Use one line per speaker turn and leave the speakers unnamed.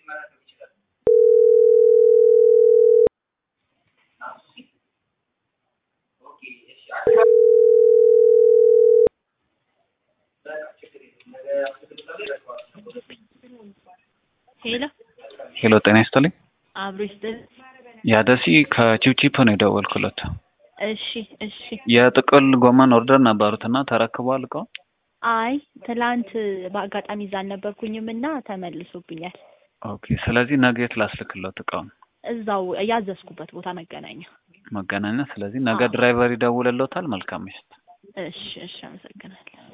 ሄሎ
ሄሎ ጤና ይስጥልኝ።
አብሮ ይስጥል።
ያደሲ ከቺፕቺፕ ነው የደወልኩለት።
እሺ እሺ።
የጥቅል ጎመን ኦርደር ነበሩትና ተረክቧል እቃው?
አይ ትላንት በአጋጣሚ እዛ አልነበርኩኝም እና ተመልሶብኛል።
ኦኬ። ስለዚህ ነገ የት ላስልክለት እቃውን?
እዛው ያዘዝኩበት ቦታ መገናኛ።
መገናኛ። ስለዚህ ነገ
አዎ።
ድራይቨር ይደውልልዎታል። መልካም ምሽት።
እሺ እሺ፣ አመሰግናለሁ።